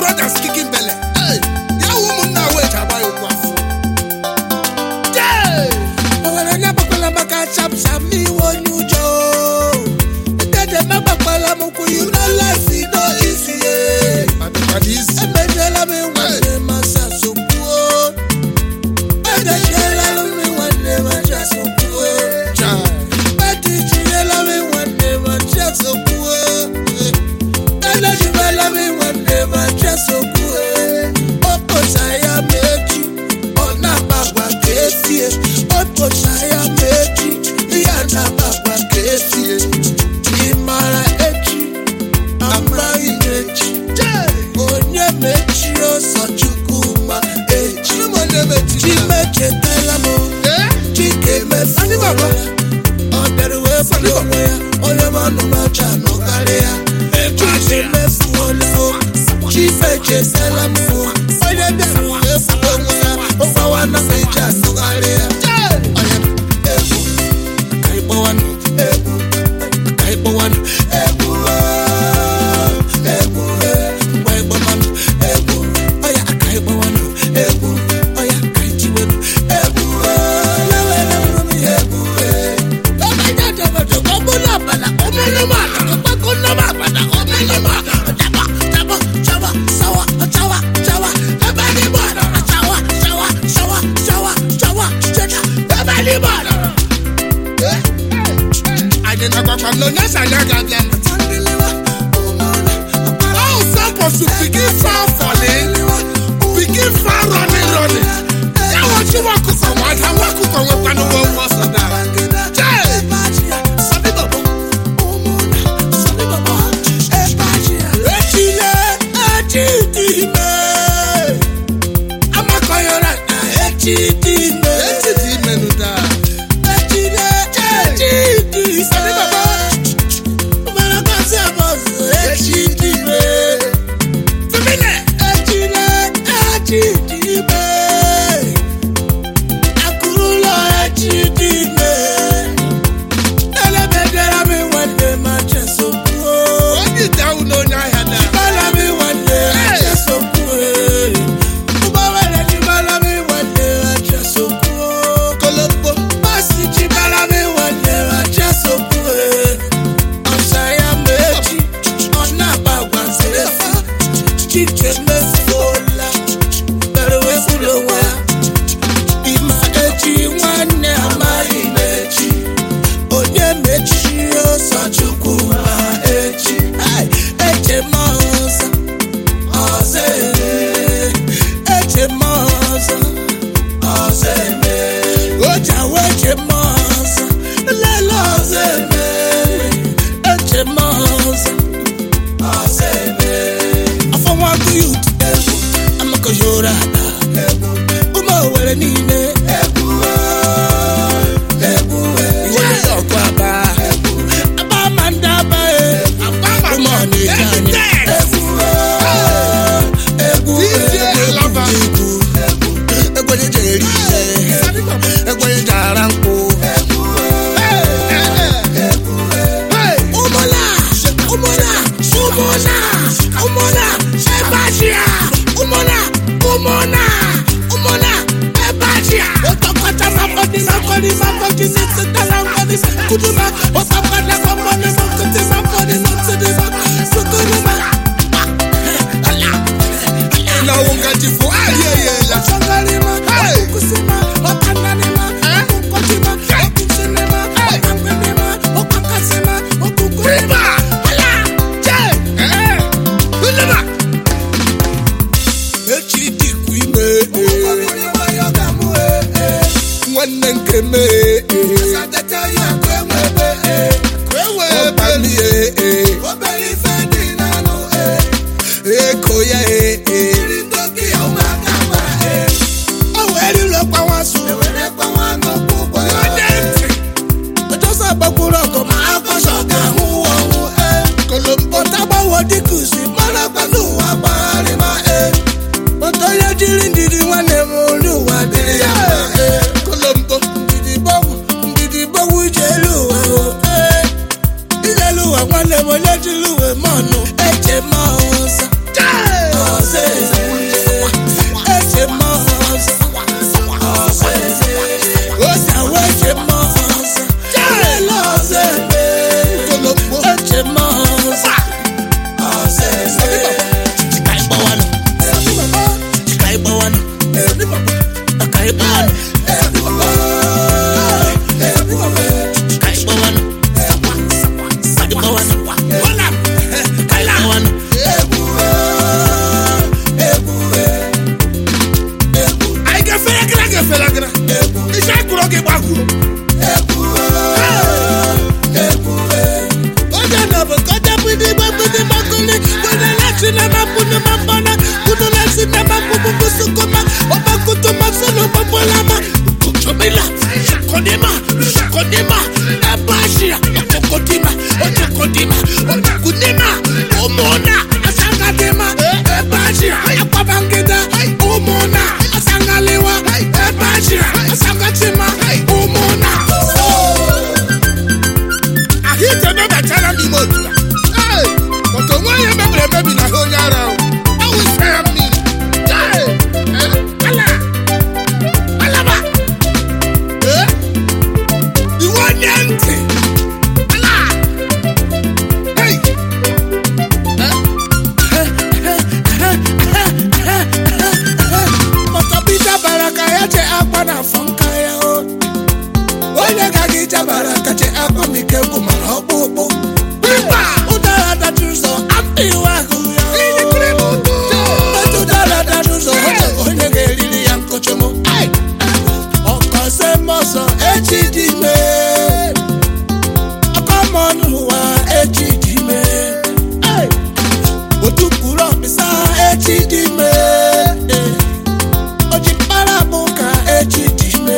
brothers kicking belly. Hey, ya ụmụnna wee ji agba ya okwu afọ. Jee! Owere na-agbakwala maka chap chap n'iwe onye ụjọ. Dede m agbakwala m ụkwụ you know life is no easy. eh. Ọ dịkwa n'izu. Emejiela m nwanne m asa sokwuo. Edechiela m nwanne m aja sokwuo. Chai. Etichiela m nwanne m aja sokwuo. Edechiela m nwanne m aja sokwuo. O kpocha ya ma echi, ọ na-agbagba ka efie. O kpocha ya ma echi, ya na-agbagba ka efie. Ị mara echi, amaghị m echi. onye mechiri ọsọ chukwu ma echi Ụmụnne m etiri ya. chimechetela m Eh? chike mefuola ọ bịara wee fọdụ onwe ya onye manụmacha nọkarị ya chike mefuola o chifechetela m o onye bịara wee fọdụ onwe ya ụgbawa na meji anọkarị ya onye egwu ka ịkpọwanụ egwu ka ịkpọwanụ egwu oo, egwu ee, mgbe ịkpọmanụ egwu ọya ka ịkpọwanụ egwu ọya ka itiwenụ egwu oo, lewere m egwu ee. Ọbịa dọbọdọ ka ọ bụrụ ọbara, ọ bụrụ m ala, ọgbakọ nọ m abada, ọ bụrụ m ala. Daba, daba, chawa, sawa, chawa, chawa, ebe dị m ala, chawa, chawa, chawa, chawa, chawa, cheta, ebe dị m ala. Anyị na-agbakwa m na onye si anyị aga-abịa nụ. How suppose to begin far falling, begin far running, running. Ya wọchi nwa ọkụkọ nwa ada, nwa ọkụkọ nwekwanụ nwa ọgwụ ọsọ daa. Jee! Echile echi dị ime amakọyọrọ na echi dị ime Echi dị ime nụ daa. echile echi dị ime mmarakasị abọzụ echi dị ime Femine! echile echi dị ime akụrụlọ echi dị ime elebedere m nwanne ma chesokwuo Onye ite ahụ na onye ahịa daa. Balami wande achesokwe. Ubawele balami wande achesokwe. Kolombo. Basi ji balami wande achesokwe. Ọ̀sàyà méjì, ọ̀nà àbàgbà sẹ́fà. Jíjẹ mẹ́fọ́lá, bẹ̀rẹ̀ wẹ́ kúlò wá. Ìmọ̀ eji nwanne amaghị mechi. Onye mechi ọsọ Chukwu ma echi. Ai, Eche m ọzọ, ọzọ eme. Eche m ọzọ, ọzọ eme. Oja wee che m ọzọ, lele ọzọ eme. Eche m ọzọ, ọzọ eme. Afọ nwa agụ yut egwu, amakọyọrọ ada egwu. Ụmụ Owere niile egwu oo, egwu ee. Iwe ndị ọkụ aba aba ma ndị aba e. Ụmụ Ọnịcha anyị egwu oo, egwu DJ ee, Alaba. egwu egwu. Egwenye ji eri ihe, egwenye ji ara nkwụ. Ụmụna, ụmụna, ụmụna, ụmụna, ebe achịa. Ụmụna, ụmụna, ụmụna, ebe achịa. Ụtọkọta ma mmadụ ma mmadụ ma mmadụ si sitara mmadụ si kuduma. Ụtọkọta ma mmadụ ma nkịtị ma mmadụ ma ntịdị ma sukuduma. Ala, ala. Na wungaji fo ahịa eyela. Ọchọgarịma, ọkụkụsịma, ọkananịma, ọkụkọchịma, ọkụsịnịma, ọkangbenịma, ọkpakasịma, ọkụkụrịma. Ala, jee. Eh? Nneba! echi dịkwa ime nwanne nke m ọbami eko ya o were ụlọkwa nwaso ọjọsọ gbakwuru ọgụ ma agbọsọ ga-ahụ ọnwụ kolombo tagbawo dịkusi mara kwanụ ụwa gbagharịma otu onye jiri ndidi nwanne m olu ụwa dịrị ya mma, eh. kolombo ndidi gbọgwụ ndidi gbọgwụ ije elu ụwa o eh. ije elu ụwa nwanne m onye jiri uwe mọnụ eche m ọzọ ọzọ bidi babidi makuli Wadala sinema punu mambana Kudula sinema bubu sukuma Oba kutuma sulu bambolama Kutumila Shakodima Shakodima Abashia Okokodima Okokodima Okokodima Omona Asangadima Abashia Akwabangida Omona Asangalewa Abashia Asangatima Omona ahụike mebachara m ime otu a Ee, maka onwe ihe mebiri emebi na ha onye ara ahụ awụsa ya mmiri Ee, ee, ala alaba Ee, iwe onye ntị ala Hey, Ọtọbija bara ka ya je akwa na afọ nka ya o onye ga gị jabara ka je akwa m ike gwụ mara ọkpụkpụ mba ụdara dajụ ụzọ apị iwe ahụ ya o. ilikere m ụtọ Otu ụdara dajụ ụzọ oche onye ga-eriri ya nkụchụ m ọkọze mọzọ echi dị ime ọkọmọnụ ụwa echi dị ime otukpuru ọkpịsa echi dị ime oji mkpara bụ ka echi dị ime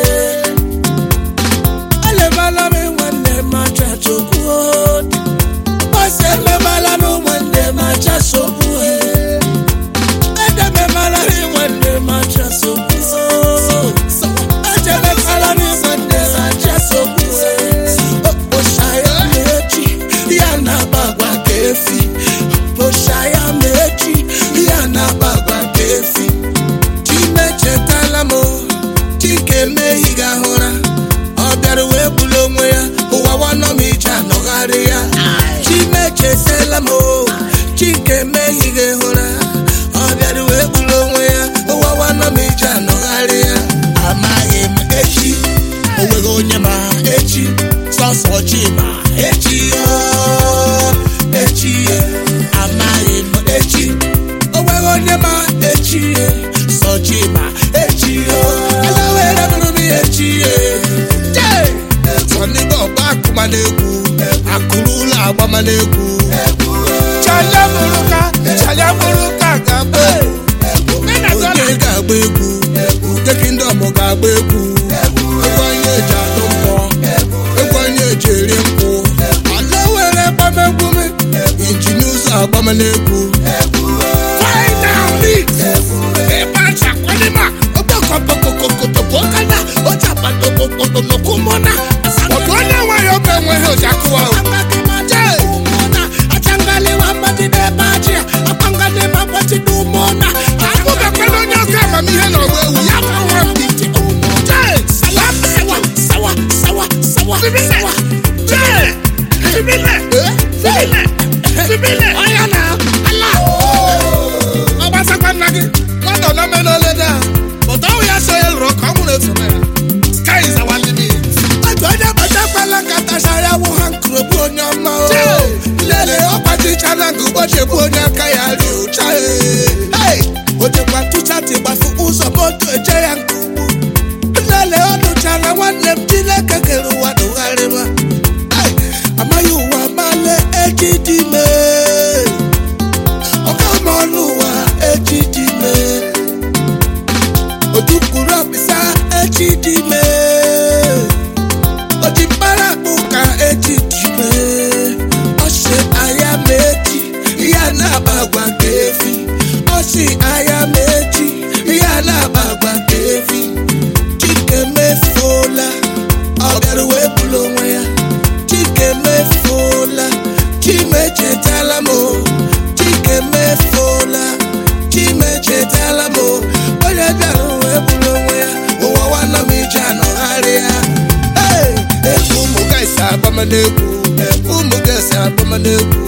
elebala m nwanne m aja chukwu mgbasa emebala m nwanne m aja sogbu edemebala m nwanne m aja sogbu ejemebala m nwanne m aja sogbu okposhaya m echi ya na-agba agwa ka efi okposhaya m echi ya na-agba agwa ka efi chimechetala m chike mehi ga-ahụra ọ bịara wee bulu onwe ya ụwa nwanọ m ije anọgharị ya chimechetala m chike mehi ga-ehụra ọ bịara wee bulu onwe ya ụwa nwanọ m ije anọgharị ya amaghị m echi onweghị onye ma echi sọsọ chi ma echi o echi amaghị m echi onweghị onye ma echi sọ chi ma echi o elewere bụrụ m echi jee sọnịba ọba akụma na-egwu akụrụ ụlọ agbama na-egwu chalia bụrụ ka chalia bụrụ ka ga-agba egwu onye ga-agba egwu deki ndị ọmụ ga-agba egwu egwu anyị eji adụ mpọ egwu anyị eji eri nkwụ ala were gbamegwu m injin ụzọ agbama na-egwu final mix ebe acha kwadịma okpokọpokokokotopokada ochapadopopotonokumona ọdụ onye nweghị obe enweghị oji akụwa o akpụbekwala onye oke amamihe na ọgba ewu ya bụ nwa mbiti Jee, sawa, sawa, sawa, sawa, sawa. Jee, sibile, sibile, sibile. Ọya na ala. Ọgbasakwa nna gị, mmadụ nọ mee n'ole daa. But ọwụ ya so ya lụrụ ka ọ nwụrụ efu naira. Sky is our limit. otu onye kpachakwala nkata sara wụ ha nkụrụ bụ onye ọma o Jee. lele ọkpachichala nke ụbọchị bụ onye aka ya ri ụcha Hey! o jekwa tụchati gbafu ụzọ moto eje ya nke ugwu lele ọ nụchara nwanne m chineke kere ụwa dụgharịma Hey! amaghị ụwa male echi dị ime ọkama ọnụ ụwa echi dị ime odukwuru ọkpịsa echi dị ime o ji mkpara akpụ ka echi dị ime ọ sị aya ma echi ya na-agba agwa ka efi ọ sị aya ma echi ya na-agba agwa ka efi chike mefuola ọ bịara wee bulu onwe ya chike mefuola chimechetala m chike mefuola chimechetala m onye bịara wee bulu onwe ya ụwa nwanne m ije anọgharị ya Hey! Ụmụ gaịsị agbama na-egwu ụmụ gaịsị agbama na-egwu